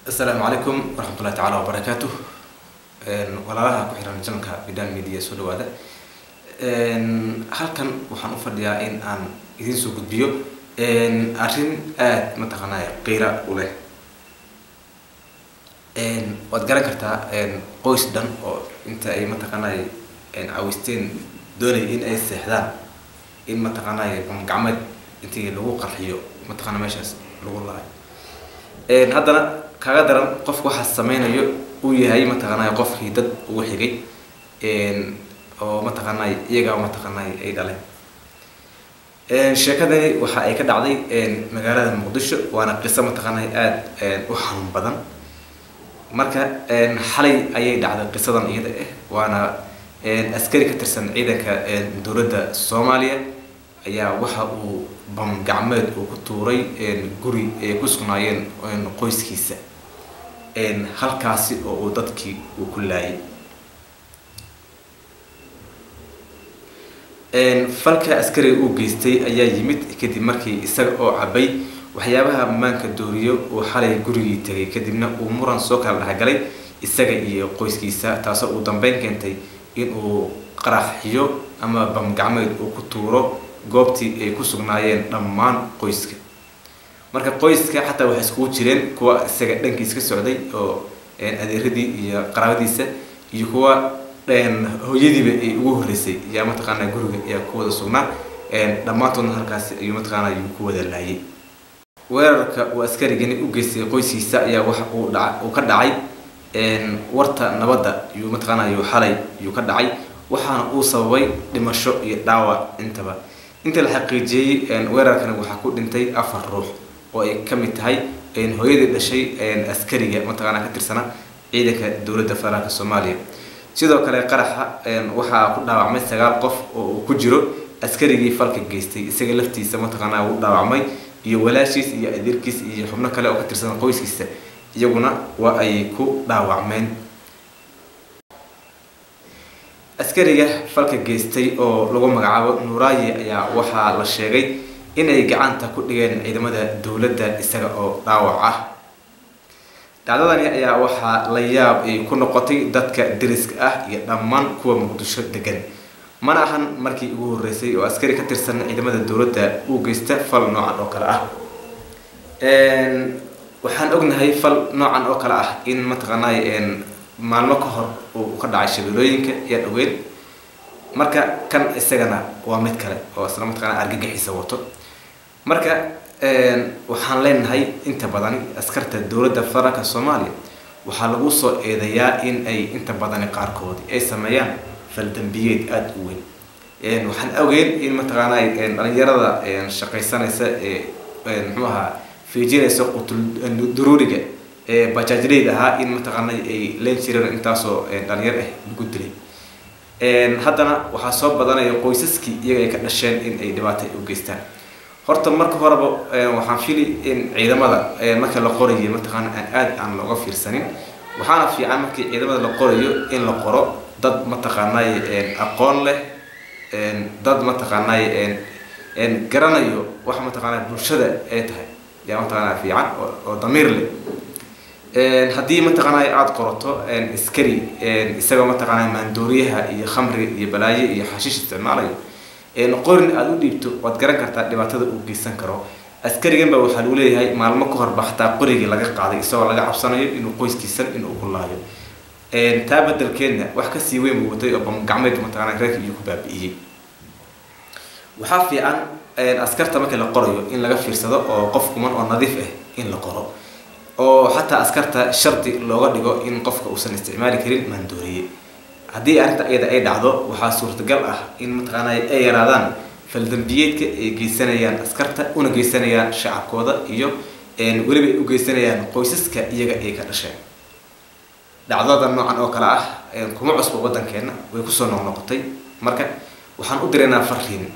asalaamu calaykum waraxmatullahi tacaala wabarakaatu walaalaha ku xiran janalka bidan media soo dhawaada halkan waxaan u fadhiyaa in aan idiin soo gudbiyo arrin aada mataqaanaya qiira u leh waad garan kartaa qoys dhan oo inta ay mataqaanay cawisteen doonay in ay seexdaan in mataqaanay gacmeed intii lagu qarxiyo mataqaana meeshaas lagu laay haddana kaga daran qofka waxaa sameynayo uu yahay mataqaanay qofkii dad ugu xigay oo mataqaanay iyagaa mataqaanay ay dhaleen sheekadani waxa ay ka dhacday magaalada muqdisho waana qiso mataqaanay aada u xanuun badan marka xalay ayay dhacday qisadan iyada ah waana askari ka tirsan ciidanka dowladda soomaaliya ayaa waxa uu bam gacmeed uu ku tuuray guri ay ku sugnaayeen qoyskiisa halkaasi oo uu dadkii uu ku laayay falka askariga uu geystay ayaa yimid kadib markii isaga oo cabay waxyaabaha maanka dooriyo uu xalay gurigii tegay kadibna uu muran soo kala dhexgalay isaga iyo qoyskiisa taasoo uu dambeyn keentay inuu qaraxiyo ama bam gacmeed uu ku tuuro goobtii ay ku sugnaayeen dhammaan qoyska marka qoyska xataa waxay iskugu jireen kuwa isaga dhankiis ka socday oo adeeradii iyo qaraabadiisa iyo kuwa hooyadiiba ay ugu horreysay yaa mataqaana guriga ayaa ku wada sugnaa dhammaantoodna halkaasi ayuu mataqaana ayuu ku wada laayay weerarka uu askarigani u geystay qoyskiisa ayaa waxa uu dha uu ka dhacay warta nabadda iyuu mataqaana ayuu xalay iyuu ka dhacay waxaana uu sababay dhimasho iyo dhaawac intaba inta la xaqiijiyey weerarkani waxaa ku dhintay afar ruux oo ay ka mid tahay hooyadii dhashay askariga mataqaana ka tirsana ciidanka dowladda federaalka soomaaliya sidoo kale qaraxa waxaa ku dhaawacmay sagaal qof oo uu ku jiro askarigii falka geystay isaga laftiisa mataqaana uu dhaawacmay iyo walaashiis iyo adeerkiis iyo xubno kale oo ka tirsan qoyskiisa iyaguna waa ay ku dhaawacmeen askariga falka geystay oo lagu magacaabo nuuraayi ayaa waxaa la sheegay inay gacanta ku dhigeen ciidamada dowladda isaga oo dhaawac ah dhacdadani ayaa waxaa la yaab ay ku noqotay dadka deriska ah iyo dhammaan kuwa muqdisho degan mana ahan markii ugu horreysay oo askari ka tirsan ciidamada dowladda uu geysta fal noocan oo kale ah waxaan ognahay fal noocan oo kale ah in mataqaanay maalmo ka hor uu ka dhacay shabeelooyinka ayaan ogeyn marka kan isagana waa mid kale oo isla mataqaana argagixiisa wato marka waxaan leenahay inta badani askarta dowladda federaalka soomaaliya waxaa lagu soo eedeeyaa in ay inta badani qaarkoodi ay sameeyaan faldambiyeed aada u weyn waxaan ogeyn in mataqaana dhalinyarada shaqaysanaysa ee muxuu ahaa fiijinaysa qutul duruuriga ee bajaajleyd ahaa in mataqaana ay leen jireen intaasoo dhalinyar ah lagu dilay haddana waxaa soo badanaya qoysaskii iyaga ay ka dhasheen in ay dhibaata u geystaan horta marka horeba waxaan fili in ciidamada marka la qorayo mataqaana aan aada aan looga fiirsanin waxaana fiican markii ciidamada la qorayo in la qoro dad mataqaanay aqoon leh dad mataqaanay garanayo wax mataqaana bulshada ay tahay yaa mataqaana fiican oo damiir leh haddii mataqaanay aada qorato askari isagoo mataqaana maandooriyaha iyo khamriga iyo balaayo iyo xashiish isticmaalayo qorin aada u dhiibto waad garan kartaa dhibaatada uu geysan karo askariganba waxaa lagu leeyahay maalmo ka horba xataa qorigii laga qaaday isagoo laga cabsanayo inuu qoyskiisan inuu ku laayo taa bedelkeedna wax kasii weyn buu watay oo bamgacmeed mataqaana reerka iyo ku baabi'iyey waxaa fiican askarta markii la qorayo in laga fiirsado oo qof kuman oo nadiif ah in la qoro oo xataa askarta shardi looga dhigo in qofka uusan isticmaali karin maandooriye haddii arrinta iyada ay dhacdo waxaa suurtagal ah in mataqaana ay yaraadaan faldambiyeedka ay geysanayaan askarta una geysanayaan shacabkooda iyo weliba ay u geysanayaan qoysaska iyaga ay ka dhasheen dhacdada noocan oo kale ah kuma cusba waddankeena way kusoo noqnoqotay marka waxaan u diraynaa fariin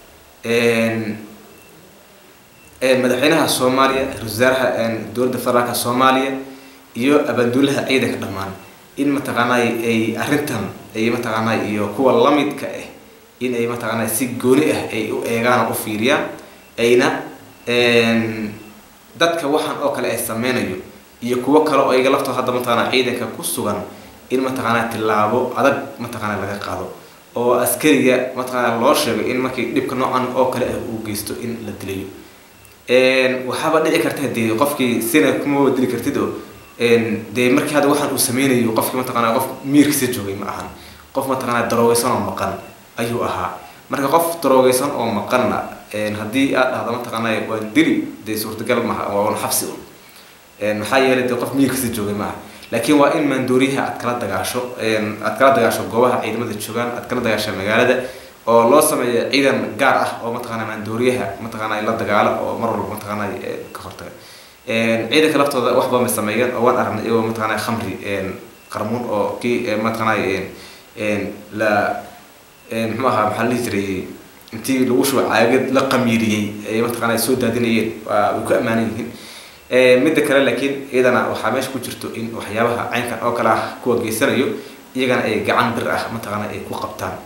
madaxweynaha soomaaliya ra-isul wasaaraha dowladda federaalka soomaaliya iyo abaanduulaha ciidanka dhammaan in mataqaanay ay arrintan ay mataqaanay iyo kuwa lamidka ah in ay mataqaanay si gooni ah ay u eegaan u fiiriyaan ayna dadka waxaan oo kale ay sameynayo iyo kuwo kale oo iyaga laftooda hadda mataqaanaa ciidanka ku sugan in mataqaanaa tillaabo adag mataqaanaa laga qaado oo askariga mataqaanaa loo sheego in markii dhibka noocan oo kale ah uu geysto in la dilayo waxaaba dhici karta dee qofkii sina kuma dili kartid oo dee markii hadda waxaan uu sameynayo qofkii mataqaanaa qof miirkiisa joogay ma ahan qof mataqaanaa daroogeysan oo maqan ayuu ahaa marka qof daroogeysan oo maqanna haddii aad dhahdo mataqaanaa waan dili dee suurtagal maha waa un xabsi un maxaa yeelay dee qof miirkiisa joogay ma aha laakiin waa in maandooriyaha aad kala dagaasho aad kala dagaasho goobaha ciidamada joogaan aad kala dagaasho magaalada oo loo sameeyo ciidan gaar ah oo mataqaanaa maandooriyaha mataqaanaa la dagaalo oo mar walba mataqaanaa ka hortaga ciidanka laftooda waxba ma sameeyeen oo waan aragnay iyagoo mataqaanaa khamri qarmuun oo kii mataqaanaa la muxuu ahaa maxaa la dhihi jiray intii lagu shubo caagad la qamiiriyey ay mataqaanaa soo daadinayeen waa way ku ammaanan yihiin midda kale laakiin iyadana waxaa meesha ku jirto in waxyaabaha caynkan oo kale ah kuwa geysanayo iyagana ay gacan bir ah mataqaanaa ay ku qabtaan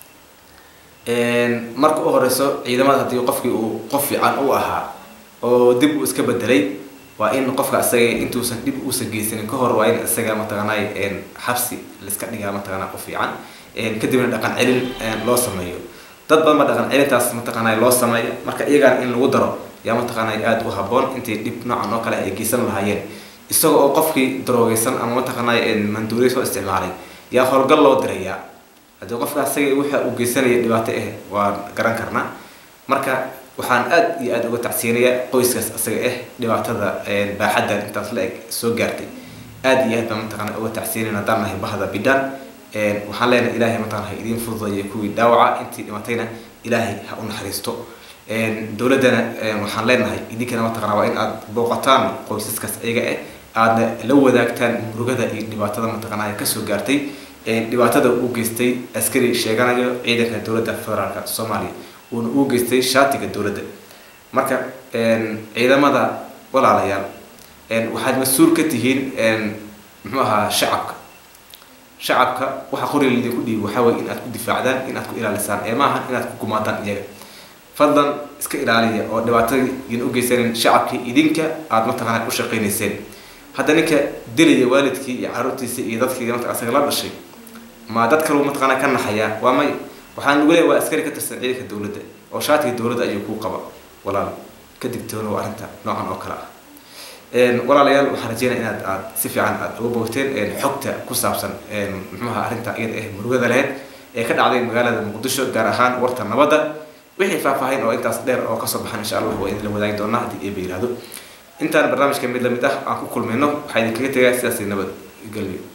marka u horeyso ciidamada haddii qofkii uu qof fiican u ahaa oo dib uu iska bedelay waa in qofka isaga intuusan dhib uusan geysanin ka hor waa in isaga mataqaanaa xabsi laiska dhigaa mataqaanaa qof fiican kadibna dhaqan celin loo sameeyo dad badan ba dhaqan celintaas mataqaanaa loo sameeyo marka iyagana in lagu daro yaa mataqaanaa aada u haboon intay dhib noocan oo kale ay geysan lahaayeen isaga oo qofkii daroogeysan ama mataqaanaa manduuriya soo isticmaalay yaa howlgal loo dirayaa haddii qofka isaga waxa uu geysanaya dhibaato ah waan garan karnaa marka waxaan aad iyo aada uga tacsiinayaa qoyskaas isaga ah dhibaatada baaxaddan intaas la eg soo gaartay aada iyo aad baan mataqaanaa uga tacsiinayna haddaan nahay bahda bidhaan waxaan leenahay ilaahay mataqana ha idiin fududeeya kuwii dhaawaca intii dhimatayna ilaahay ha u naxariisto dowladdana waxaan leenahay idinkana mataqana waa in aad booqataan qoysaskaas iyaga ah aadna la wadaagtaan murugada iyo dhibaatada mataqanaa kasoo gaartay dhibaatada uu geystay askari sheeganayo ciidanka dowladda federaalka soomaaliya uuna uu geystay shaatiga dowladda marka ciidamada walaalayaal waxaad mas-uul ka tihiin muxuu ahaa shacabka shacabka waxa qoriga lidinku dhiibi waxaa weye in aad ku difaacdaan in aad ku ilaalisaan ee maaha inaad ku gumaadaan iyaga fadlan iska ilaaliya oo dhibaatadiin u geysanin shacabkii idinka aada mataqaanaa u shaqaynayseen hadda ninka dilaya waalidkii iyo caruurtiisa iyo dadkii marka asaga la dhashay ma dad kaleu mataqaanaa ka naxayaa waa may waxaan ugu leeya waa askari ka tirsan ciidanka dowladda oo shaatiga dowladda ayuu kuu qaba walaal ka digtoonow arrinta noocan oo kale ah walaalayaal waxaan rajeynaya inaad aad si fiican aad uga bogteen xogta ku saabsan muxuuha arrinta iyada ah murugada lahayd ee ka dhacday magaalada muqdisho gaar ahaan warta nabadda wixii faahfaahin oo intaas dheer oo kasoo baxan insha allah waa idinla wadaagi doonaa haddii eeba yihahdo intaan barnaamijka mid lamid ah aan ku kulmayno waxaa idinkaga tegaa sidaas nabad gelyo